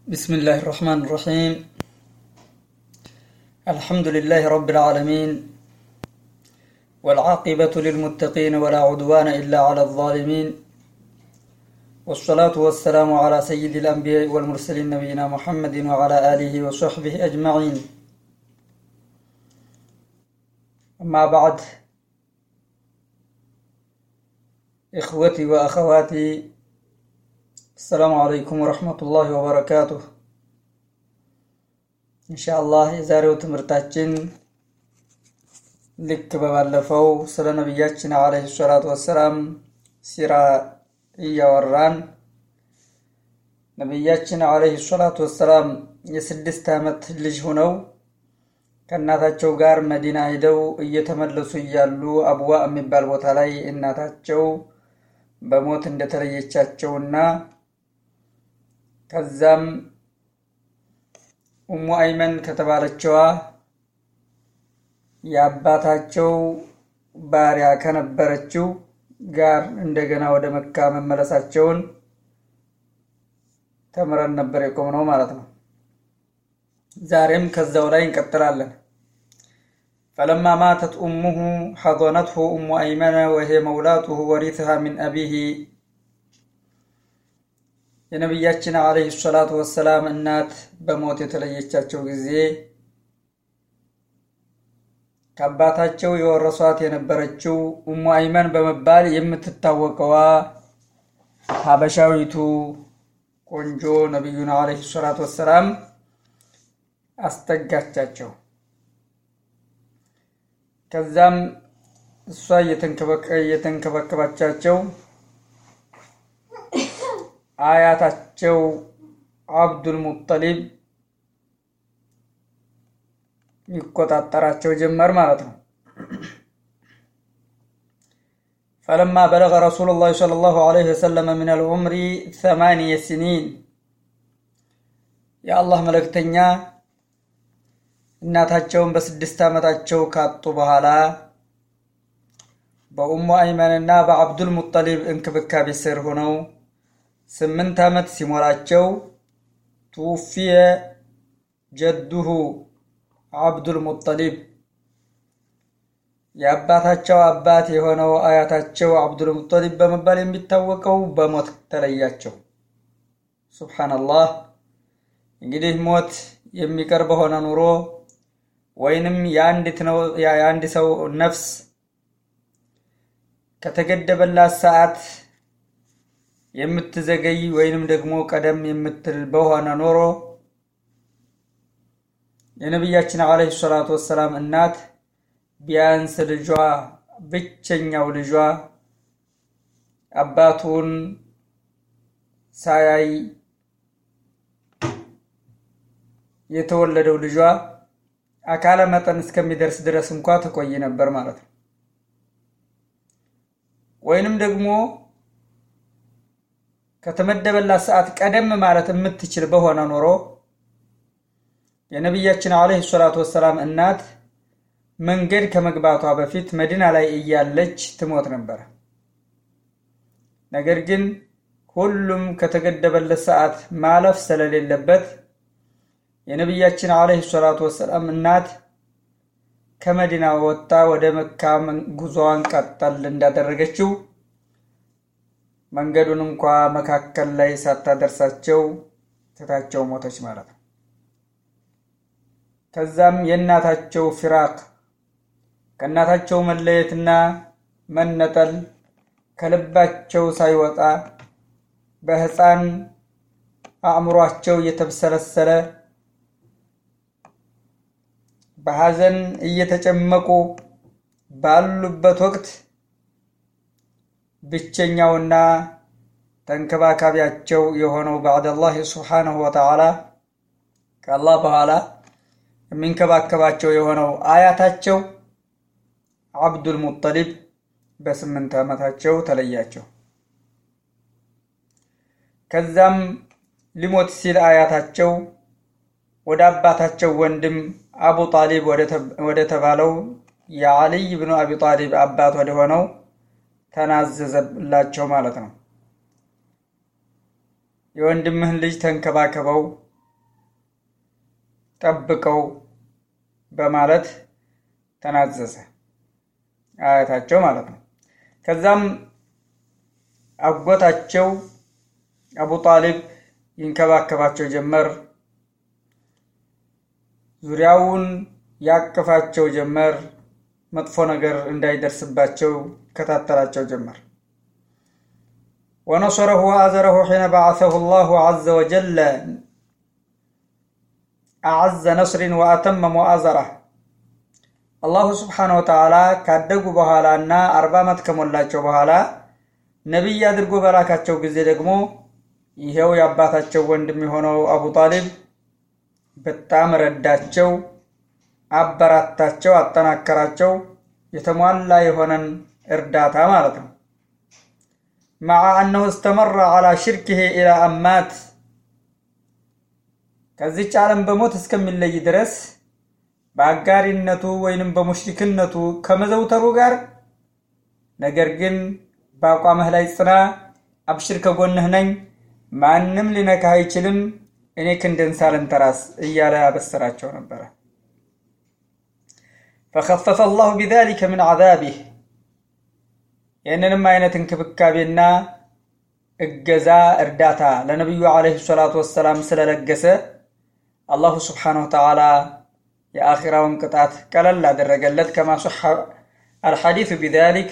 بسم الله الرحمن الرحيم الحمد لله رب العالمين والعاقبة للمتقين ولا عدوان إلا على الظالمين والصلاة والسلام على سيد الأنبياء والمرسلين نبينا محمد وعلى آله وصحبه أجمعين أما بعد إخوتي وأخواتي السلام عليكم ورحمة الله وبركاته ኢንሻአላህ የዛሬው ትምህርታችን ልክ በባለፈው ስለ ነቢያችን አለይሂ ሰላቱ ወሰላም ሲራ እያወራን ነቢያችን አለይሂ ሰላቱ ወሰላም የስድስት ዓመት ልጅ ሆነው ከእናታቸው ጋር መዲና ሂደው እየተመለሱ እያሉ አብዋ የሚባል ቦታ ላይ እናታቸው በሞት እንደተለየቻቸውና ከዛም ኡሙ አይመን ከተባለችዋ የአባታቸው ባሪያ ከነበረችው ጋር እንደገና ወደ መካ መመለሳቸውን ተምረን ነበር የቆምነው ማለት ነው። ዛሬም ከዛው ላይ እንቀጥላለን። ፈለማ ማተት ኡሙሁ ሐضነትሁ ኡሙ አይመነ ወሄ መውላቱሁ ወሪትሃ ሚን አቢሂ የነቢያችን አለይሂ ሰላቱ ወሰላም እናት በሞት የተለየቻቸው ጊዜ ከአባታቸው የወረሷት የነበረችው ኡሙ አይመን በመባል የምትታወቀዋ ሀበሻዊቱ ቆንጆ ነቢዩን አለይሂ ሰላቱ ወሰላም አስጠጋቻቸው። ከዛም እሷ እየተንከባከባቻቸው አያታቸው አብዱል ሙጠሊብ ይቆጣጠራቸው ጀመር ማለት ነው። ፈለማ በለገ ረሱሉላህ ሰለላሁ ዐለይሂ ወሰለም ሚን አልዑምሪ ሰማንየ ሲኒን የአላህ መልእክተኛ እናታቸውን በስድስት ዓመታቸው ካጡ በኋላ በኡሙ አይመንና በአብዱል ሙጠሊብ እንክብካቤ ስር ሆነው ስምንት ዓመት ሲሞላቸው ቱውፊየ ጀዱሁ አብዱል ሙጠሊብ የአባታቸው አባት የሆነው አያታቸው አብዱል ሙጠሊብ በመባል የሚታወቀው በሞት ተለያቸው። ሱብሓነላህ። እንግዲህ ሞት የሚቀር በሆነ ኑሮ ወይንም የአንድ ሰው ነፍስ ከተገደበላት ሰዓት የምትዘገይ ወይንም ደግሞ ቀደም የምትል በሆነ ኖሮ የነቢያችን አለይሂ ሰላቱ ወሰላም እናት ቢያንስ ልጇ ብቸኛው ልጇ አባቱን ሳያይ የተወለደው ልጇ አካለ መጠን እስከሚደርስ ድረስ እንኳ ተቆይ ነበር ማለት ነው። ወይንም ደግሞ ከተመደበላት ሰዓት ቀደም ማለት የምትችል በሆነ ኖሮ የነቢያችን አለይሂ ሰላቱ ወሰላም እናት መንገድ ከመግባቷ በፊት መዲና ላይ እያለች ትሞት ነበር። ነገር ግን ሁሉም ከተገደበለት ሰዓት ማለፍ ስለሌለበት የነቢያችን አለይሂ ሰላቱ ወሰላም እናት ከመዲና ወጥታ ወደ መካ ጉዞዋን ቀጠል እንዳደረገችው መንገዱን እንኳ መካከል ላይ ሳታደርሳቸው ትታቸው ሞተች ማለት ነው። ከዛም የእናታቸው ፊራቅ ከእናታቸው መለየትና መነጠል ከልባቸው ሳይወጣ በሕፃን አእምሯቸው እየተብሰለሰለ በሐዘን እየተጨመቁ ባሉበት ወቅት ብቸኛውና ተንከባካቢያቸው የሆነው ባዕደላህ ሱብሓነሁ ወተዓላ ከአላህ በኋላ የሚንከባከባቸው የሆነው አያታቸው አብዱል ሙጠሊብ በስምንት ዓመታቸው ተለያቸው። ከዛም ሊሞት ሲል አያታቸው ወደ አባታቸው ወንድም አቡ ጣሊብ ወደ ተባለው የዓሊይ ብኑ አቢ ጣሊብ አባት ወደ ሆነው ተናዘዘላቸው ማለት ነው። የወንድምህን ልጅ ተንከባከበው፣ ጠብቀው በማለት ተናዘዘ። አያታቸው ማለት ነው። ከዛም አጎታቸው አቡ ጣሊብ ይንከባከባቸው ጀመር። ዙሪያውን ያቅፋቸው ጀመር። መጥፎ ነገር እንዳይደርስባቸው ይከታተላቸው ጀመር። ወነصረሁ ወአዘረሁ ሒነ በዓሰሁ ላሁ ዐዘ ወጀለ አዐዘ ነስሪን ወአተመ ሙአዘራ አላሁ ስብሓነ ወተዓላ ካደጉ በኋላ እና አርባ ዓመት ከሞላቸው በኋላ ነቢይ አድርጎ በላካቸው ጊዜ ደግሞ ይኸው የአባታቸው ወንድም የሆነው አቡ ጣሊብ በጣም ረዳቸው፣ አበራታቸው፣ አጠናከራቸው። የተሟላ የሆነን እርዳታ ማለት ነው። መዓ አነሁ እስተመራ ዓላ ሽርክህ ኢላ አማት ከዚች ዓለም በሞት እስከሚለይ ድረስ በአጋሪነቱ ወይንም በሙሽሪክነቱ ከመዘውተሩ ጋር ነገር ግን በአቋምህ ላይ ጽና፣ አብሽር፣ ከጎንህ ነኝ፣ ማንም ሊነካህ አይችልም፣ እኔ ክንድን ሳልንተራስ እያለ ያበሰራቸው ነበረ። ፈከፈፈ አላሁ ቢዛሊከ ምን ዐዛቢህ ይህንንም አይነት እንክብካቤና እገዛ እርዳታ ለነቢዩ ዓለይሂ ሰላቱ ወሰላም ስለለገሰ አላሁ ስብሓነሁ ወተዓላ የአኺራውን ቅጣት ቀለል አደረገለት። ከማ ሶሐ አልሐዲሱ ቢዛሊክ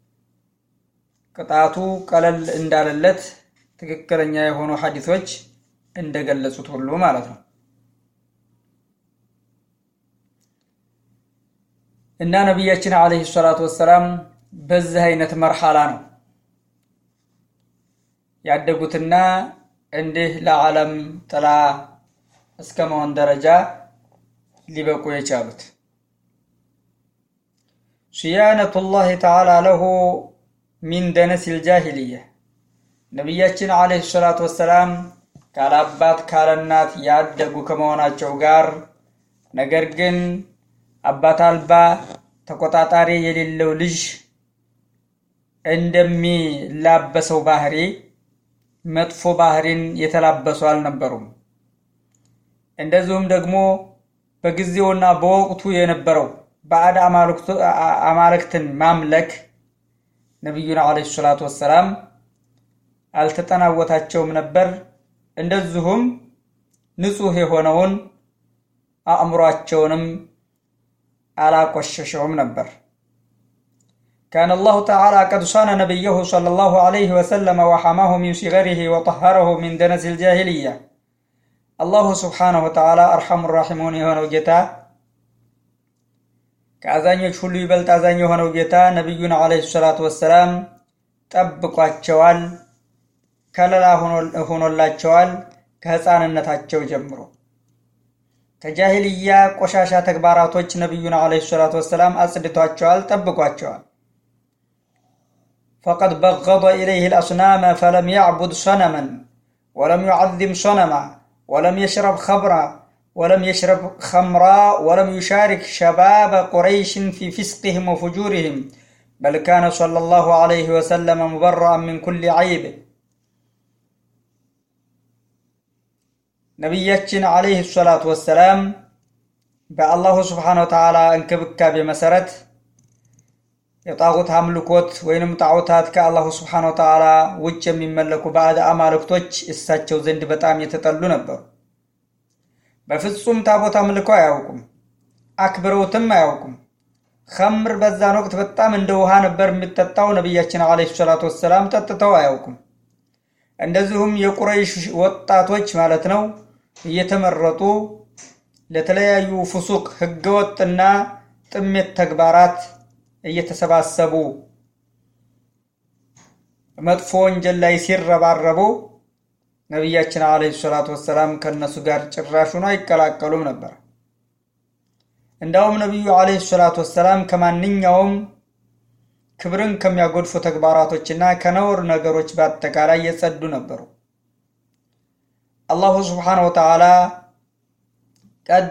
ቅጣቱ ቀለል እንዳለለት ትክክለኛ የሆኑ ሐዲሶች እንደገለጹት ሁሉ ማለት ነው። እና ነቢያችን ዓለይሂ ሰላቱ ወሰላም በዚህ አይነት መርሐላ ነው ያደጉትና እንዲህ ለዓለም ጥላ እስከ መሆን ደረጃ ሊበቁ የቻሉት ስያነቱላህ ተዓላ ለሁ ሚን ደነሲል ጃሂልያ ነቢያችን ዓለይሂ ሰላቱ ወሰላም ካለአባት ካለእናት ያደጉ ከመሆናቸው ጋር ነገር ግን አባት አልባ ተቆጣጣሪ የሌለው ልጅ እንደሚላበሰው ባህሪ መጥፎ ባህሪን የተላበሱ አልነበሩም። እንደዚሁም ደግሞ በጊዜውና በወቅቱ የነበረው ባዕድ አማልክትን ማምለክ ነቢዩን ዓለይሂ ሰላቱ ወሰላም አልተጠናወታቸውም ነበር። እንደዚሁም ንጹሕ የሆነውን አእምሯቸውንም አላቆሸሸውም ነበር። ካነ አላሁ ተዓላ ቀድ ሷነ ነቢየሁ ሰለላሁ ዐለይሂ ወሰለም ወሐማሁ ሚን ሲገሪሂ ወጠሀረሁ ሚን ደነሲል ጃሂልያ። አላሁ ስብሓነሁ ወተዓላ አርሐሙ ራሒሙን የሆነው ጌታ ከአዛኞች ሁሉ ይበልጥ አዛኝ የሆነው ጌታ ነቢዩን ዓለይሂ ሰላቱ ወሰላም ጠብቋቸዋል፣ ከለላ ሆኖላቸዋል። ከሕፃንነታቸው ጀምሮ ከጃሂልያ ቆሻሻ ተግባራቶች ነቢዩን ዓለይሂ ሰላቱ ወሰላም አጽድቷቸዋል፣ ጠብቋቸዋል። ፈቀድ በገደ ኢለይህ ልአስናመ ፈለም ያዕቡድ ሰነመን ወለም ዩዓዚም ሰነማ ወለም የሽረብ ኸምራ ወለም የሽረብ ኸምራ ወለም ዩሻሪክ ሸባበ ቁረይሽን ፊ ፊስቅህም ወፉጁርህም በል ካነ ሰለላሁ ዐለይሂ ወሰለም ሙበረአን ሚን ኩሊ ዐይብ። ነቢያችን ዐለይሂ ሰላቱ ወሰላም በአላሁ ስብሓነሁ ወተዓላ እንክብካቤ መሰረት የጣዖት አምልኮት ወይንም ጣዖታት ከአላሁ ስብሓነሁ ወተዓላ ውጭ የሚመለኩ ባዕድ አማልክቶች እሳቸው ዘንድ በጣም የተጠሉ ነበሩ። በፍጹም ታቦት አምልከው አያውቁም፣ አክብረውትም አያውቁም። ኸምር በዛን ወቅት በጣም እንደ ውሃ ነበር የሚጠጣው። ነቢያችን ዓለይሂ ሰላቱ ወሰላም ጠጥተው አያውቁም። እንደዚሁም የቁረይሽ ወጣቶች ማለት ነው እየተመረጡ ለተለያዩ ፍሱቅ ህገወጥና ጥሜት ተግባራት እየተሰባሰቡ መጥፎ ወንጀል ላይ ሲረባረቡ ነቢያችን ዓለይሂ ሰላቱ ወሰላም ከእነሱ ጋር ጭራሹን አይቀላቀሉም ነበር። እንዳውም ነቢዩ ዓለይሂ ሰላቱ ወሰላም ከማንኛውም ክብርን ከሚያጎድፉ ተግባራቶችና ከነውር ነገሮች በአጠቃላይ የጸዱ ነበሩ። አላሁ ስብሓነሁ ወተዓላ ቀድ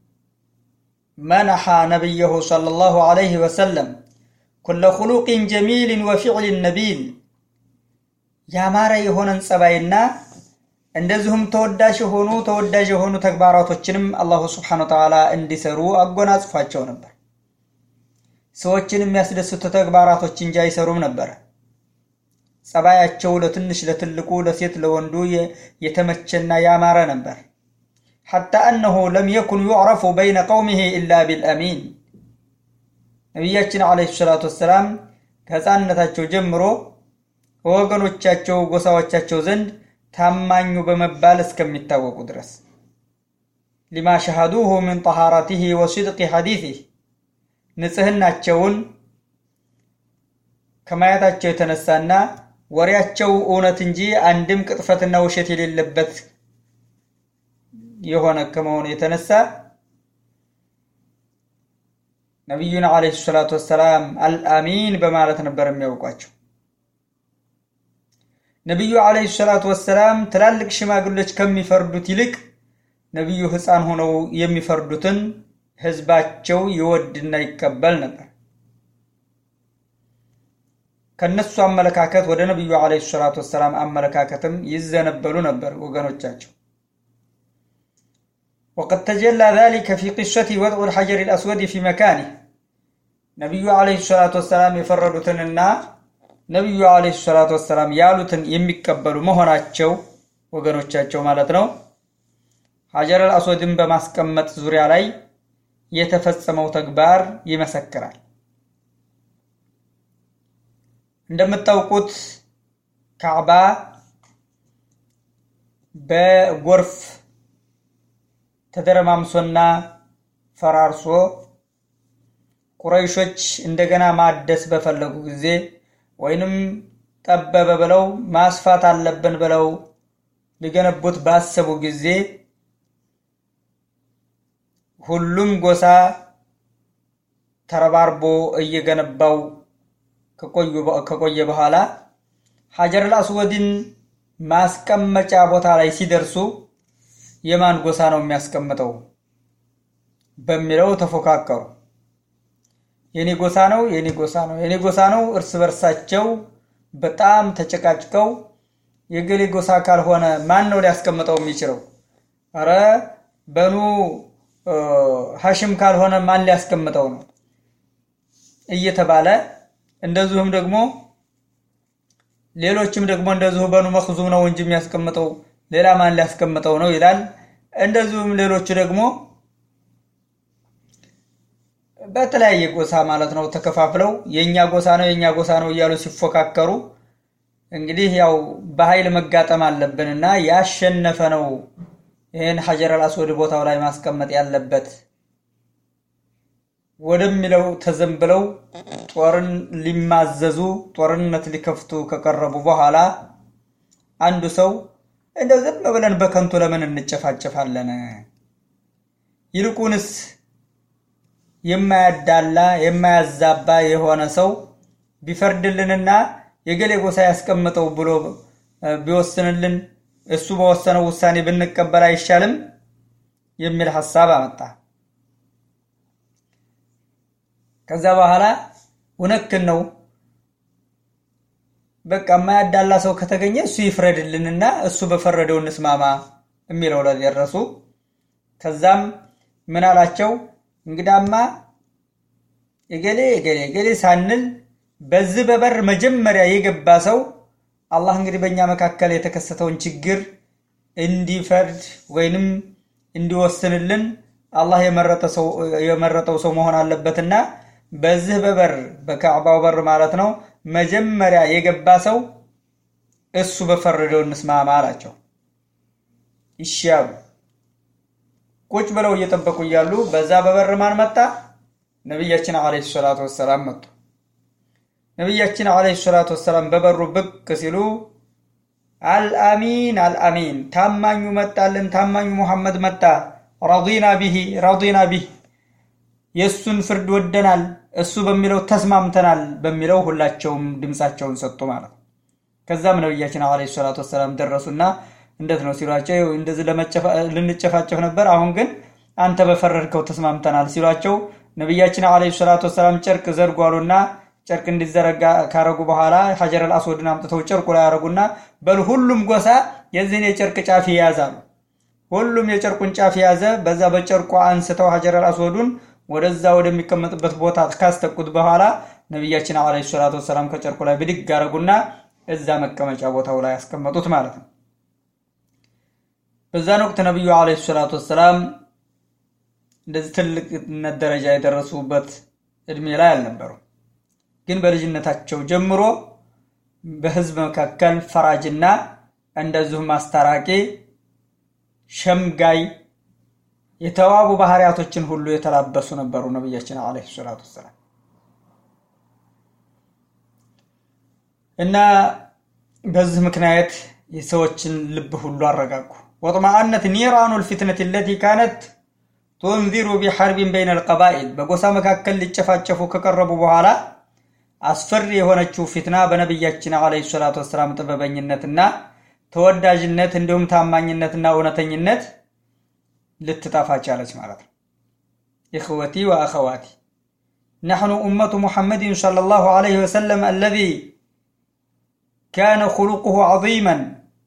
መነሐ ነቢየሁ ሰለላሁ ዐለይሂ ወሰለም ኩለ ኹሉቂን ጀሚልን ወፊዕልን ነቢል ያማረ የሆነን ጸባይና እንደዚሁም ተወዳጅ የሆኑ ተወዳጅ የሆኑ ተግባራቶችንም አላሁ ስብሓነ ወተዓላ እንዲሰሩ አጎናጽፏቸው ነበር። ሰዎችን የሚያስደስቱ ተግባራቶች እንጂ አይሰሩም ነበረ። ጸባያቸው ለትንሽ ለትልቁ፣ ለሴት ለወንዱ የተመቸና ያማረ ነበር። ሐታ አነሁ ለም የኩን ዩዕረፉ በይነ ቀውሚሂ ኢላ ቢልአሚን። ነቢያችን ዓለይሂ ሰላቱ ወሰላም ከሕፃንነታቸው ጀምሮ ከወገኖቻቸው ጎሳዎቻቸው ዘንድ ታማኙ በመባል እስከሚታወቁ ድረስ ሊማ ሸሃዱሁ ምን ጠሃራቲሂ ወሲድቂ ሐዲሲህ ንጽህናቸውን ከማየታቸው የተነሳና ወሬያቸው እውነት እንጂ አንድም ቅጥፈትና ውሸት የሌለበት የሆነ ከመሆኑ የተነሳ ነቢዩን ዓለይሂ ሰላቱ ወሰላም አልአሚን በማለት ነበር የሚያውቋቸው። ነቢዩ ዓለይሂ ሰላቱ ወሰላም ትላልቅ ሽማግሎች ከሚፈርዱት ይልቅ ነቢዩ ሕፃን ሆነው የሚፈርዱትን ህዝባቸው ይወድና ይቀበል ነበር። ከነሱ አመለካከት ወደ ነቢዩ ዓለይሂ ሰላቱ ወሰላም አመለካከትም ይዘነበሉ ነበር ወገኖቻቸው። ወቀድ ተጀላ ዛሊከ ፊ ቂሰቲ ወድዑ ልሐጀር ልአስወድ ፊ መካኒህ ነቢዩ ዓለይሂ ሰላቱ ወሰላም የፈረዱትንና ነቢዩ ዓለይሂ ሰላቱ ወሰላም ያሉትን የሚቀበሉ መሆናቸው ወገኖቻቸው ማለት ነው ሐጀር አልአስወድን በማስቀመጥ ዙሪያ ላይ የተፈጸመው ተግባር ይመሰክራል። እንደምታውቁት ካዕባ በጎርፍ ተደረማምሶና ፈራርሶ ቁረይሾች እንደገና ማደስ በፈለጉ ጊዜ ወይንም ጠበበ ብለው ማስፋት አለብን ብለው ሊገነቡት ባሰቡ ጊዜ ሁሉም ጎሳ ተረባርቦ እየገነባው ከቆየ በኋላ ሐጀር አልአስወድን ማስቀመጫ ቦታ ላይ ሲደርሱ የማን ጎሳ ነው የሚያስቀምጠው በሚለው ተፎካከሩ። የኔ ጎሳ ነው፣ የኔ ጎሳ ነው፣ የኔ ጎሳ ነው። እርስ በርሳቸው በጣም ተጨቃጭቀው የገሌ ጎሳ ካልሆነ ማን ነው ሊያስቀምጠው የሚችለው? አረ በኑ ሐሽም ካልሆነ ማን ሊያስቀምጠው ነው እየተባለ እንደዚሁም ደግሞ ሌሎችም ደግሞ እንደዚሁ በኑ መክዙም ነው እንጂ የሚያስቀምጠው ሌላ ማን ሊያስቀምጠው ነው ይላል። እንደዚሁም ሌሎቹ ደግሞ በተለያየ ጎሳ ማለት ነው ተከፋፍለው የእኛ ጎሳ ነው የእኛ ጎሳ ነው እያሉ ሲፎካከሩ እንግዲህ ያው በኃይል መጋጠም አለብንና ያሸነፈ ነው ይህን ሐጀር አልአስወድ ቦታው ላይ ማስቀመጥ ያለበት ወደሚለው ተዘንብለው ጦርን ሊማዘዙ ጦርነት ሊከፍቱ ከቀረቡ በኋላ አንዱ ሰው እንደው ዝም ብለን በከንቱ ለምን እንጨፋጨፋለን? ይልቁንስ የማያዳላ የማያዛባ የሆነ ሰው ቢፈርድልንና የገሌ ጎሳ ያስቀምጠው ብሎ ቢወስንልን እሱ በወሰነው ውሳኔ ብንቀበል አይሻልም? የሚል ሐሳብ አመጣ። ከዛ በኋላ እውነትን ነው በቃ የማያዳላ ሰው ከተገኘ እሱ ይፍረድልንና እሱ በፈረደው እንስማማ የሚለው ላይ ደረሱ። ከዛም ምን አላቸው? እንግዳማ የገሌ የገሌ የገሌ ሳንል በዚህ በበር መጀመሪያ የገባ ሰው አላህ እንግዲህ በእኛ መካከል የተከሰተውን ችግር እንዲፈርድ ወይንም እንዲወስንልን አላህ የመረጠው ሰው መሆን አለበትና በዚህ በበር በካዕባው በር ማለት ነው መጀመሪያ የገባ ሰው እሱ በፈረደው እንስማማ አላቸው። ይሻሉ ቁጭ ብለው እየጠበቁ እያሉ በዛ በበር ማን መጣ? ነቢያችን ዓለይሂ ሰላቱ ወሰላም መጡ። ነቢያችን ዓለይሂ ሰላቱ ወሰላም በበሩ ብቅ ሲሉ አልአሚን አልአሚን፣ ታማኙ መጣልን፣ ታማኙ ሙሐመድ መጣ፣ ረዲና ቢሂ ረዲና ቢህ፣ የእሱን ፍርድ ወደናል፣ እሱ በሚለው ተስማምተናል በሚለው ሁላቸውም ድምፃቸውን ሰጡ ማለት ነው። ከዛም ነቢያችን ዓለይሂ ሰላቱ ወሰላም ደረሱና እንዴት ነው ሲሏቸው፣ እንደዚህ ልንጨፋጨፍ ነበር፣ አሁን ግን አንተ በፈረድከው ተስማምተናል ሲሏቸው ነቢያችን ዓለይሂ ሰላቱ ወሰላም ጨርቅ ዘርጓሉና ጨርቅ እንዲዘረጋ ካረጉ በኋላ ሐጀር አልአስወድን አምጥተው ጨርቁ ላይ ያረጉና በል ሁሉም ጎሳ የዚህን የጨርቅ ጫፍ ይያዛሉ። ሁሉም የጨርቁን ጫፍ የያዘ በዛ በጨርቁ አንስተው ሀጀረል አስወዱን ወደዛ ወደሚቀመጥበት ቦታ ካስተቁት በኋላ ነቢያችን ዓለይሂ ሰላቱ ወሰላም ከጨርቁ ላይ ብድግ አረጉና እዛ መቀመጫ ቦታው ላይ ያስቀመጡት ማለት ነው። በዛን ወቅት ነቢዩ ዓለይሂ ሰላቱ ወሰላም እንደዚህ ትልቅነት ደረጃ የደረሱበት እድሜ ላይ አልነበሩ። ግን በልጅነታቸው ጀምሮ በህዝብ መካከል ፈራጅና እንደዚሁም አስታራቂ፣ ሸምጋይ የተዋቡ ባህሪያቶችን ሁሉ የተላበሱ ነበሩ ነቢያችን ዓለይሂ ሰላቱ ወሰላም እና በዚህ ምክንያት የሰዎችን ልብ ሁሉ አረጋጉ። ወጥመአነት ኒራኑ ልፊትነት ለቲ ካነት ቱንዚሩ ቢሐርቢን በይነ ልቀባኢል በጎሳ መካከል ሊጨፋጨፉ ከቀረቡ በኋላ አስፈሪ የሆነችው ፊትና በነቢያችን ዓለይሂ ሰላቱ ወሰላም ጥበበኝነትና ተወዳጅነት እንዲሁም ታማኝነትና እውነተኝነት ልትጠፋ ቻለች ማለት ነው። ኢኽወቲ ወአኸዋቲ ነሕኑ ኡመቱ ሙሐመድን ሰለላሁ ዓለይሂ ወሰለም አለዚ ካነ ኹሉቁሁ ዐዚመን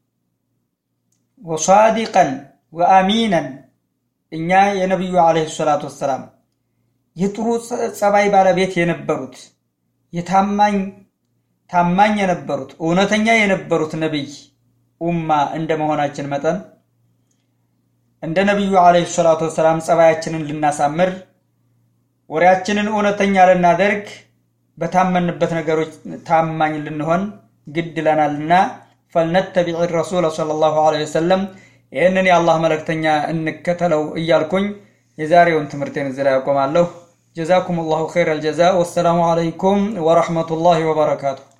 ወሳዲቀን ወአሚነን እኛ የነቢዩ ዓለይሂ ሰላቱ ወሰላም የጥሩ ጸባይ ባለቤት የነበሩት የታማኝ ታማኝ የነበሩት እውነተኛ የነበሩት ነቢይ ኡማ እንደ መሆናችን መጠን እንደ ነቢዩ ዓለይሂ ሰላቱ ወሰላም ጸባያችንን ልናሳምር ወሬያችንን እውነተኛ ልናደርግ በታመንበት ነገሮች ታማኝ ልንሆን ግድ ይለናልና ፈልነተቢዕ ረሱለ ሰለላሁ ዓለይሂ ወሰለም ይህንን የአላህ መልእክተኛ እንከተለው እያልኩኝ የዛሬውን ትምህርቴን እዚህ ላይ ያቆማለሁ። ጀዛኩም ላሁ ኸይረ አልጀዛ። ወሰላሙ ዓለይኩም ወረሕመቱላሂ ወበረካቱ።